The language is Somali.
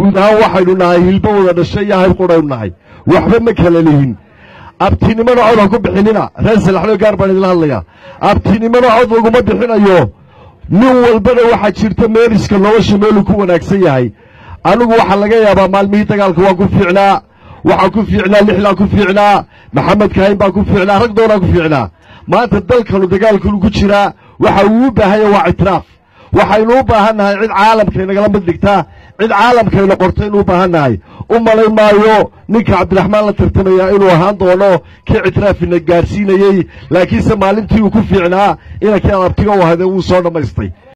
guud ahaan waxaynu nahay hilbo wada dhashay iyo hayb qudhaynu nahay waxba ma kala lihin abtinimona cod ha ku bixinina reer salaxloo gaar baan idinla hadlayaa abtinimona cod laguma bixinayo nin walbana waxaa jirta meeriska nolosha meeluu ku wanaagsan yahay anigu waxaa laga yaabaa maalmihii dagaalka waa ku fiicnaa waxaa ku fiicnaa lixlaa ku fiicnaa maxamed kahayn baa ku fiicnaa rag doonaa ku fiicnaa maanta dalkanu dagaalkanu ku jiraa waxa uu u baahanya waa ictiraaf waxaynu u baahan nahay cid caalamkaynagala mid dhigtaa cid caalamkayna qorto inuu u baahan nahay u malayn maayo ninka cabdiraxmaan la tartamaya inuu ahaan doono kii ictiraafina gaadhsiinayey laakiinse maalintii uu ku fiicnaa inankii adabtiga u ahade wuu soo dhammaystay